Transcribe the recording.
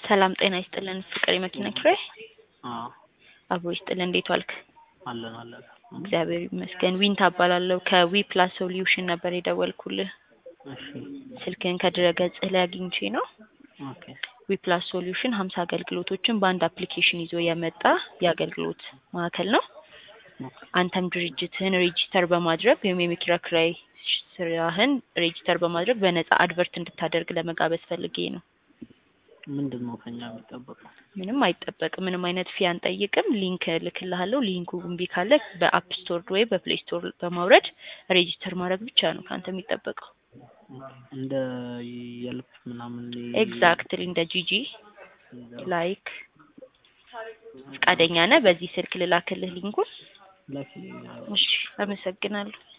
ሰላም ጤና ይስጥልን። ፍቅር የመኪና ኪራይ አዎ አብሮ ይስጥልን። እንዴት ዋልክ? አለን አለን። እግዚአብሔር ይመስገን። ዊንታ እባላለሁ ከዊ ፕላስ ሶሉሽን ነበር የደወልኩልህ። እሺ ስልክህን ከድረ ገጽህ ላይ አግኝቼ ነው። ኦኬ ዊ ፕላስ ሶሉሽን ሀምሳ አገልግሎቶችን በአንድ አፕሊኬሽን ይዞ የመጣ የአገልግሎት ማዕከል ነው። ኦኬ አንተም ድርጅትህን ሬጂስተር በማድረግ ወይም የመኪና ኪራይ ስራህን ሬጂስተር በማድረግ በነጻ አድቨርት እንድታደርግ ለመጋበዝ ፈልጌ ነው። ምንድን ነው ከኛ የሚጠበቀው? ምንም አይጠበቅም። ምንም አይነት ፊ አንጠይቅም። ሊንክ እልክልሃለሁ። ሊንኩ እምቢ ካለ በአፕ ስቶር ወይ በፕሌይ ስቶር በማውረድ ሬጂስተር ማድረግ ብቻ ነው ከአንተ የሚጠበቀው። እንደ የልብ ምናምን ኤግዛክትሊ እንደ ጂጂ ላይክ ፈቃደኛ ነህ? በዚህ ስልክ ልላክልህ ሊንኩን? ላኪ እሺ፣ አመሰግናለሁ።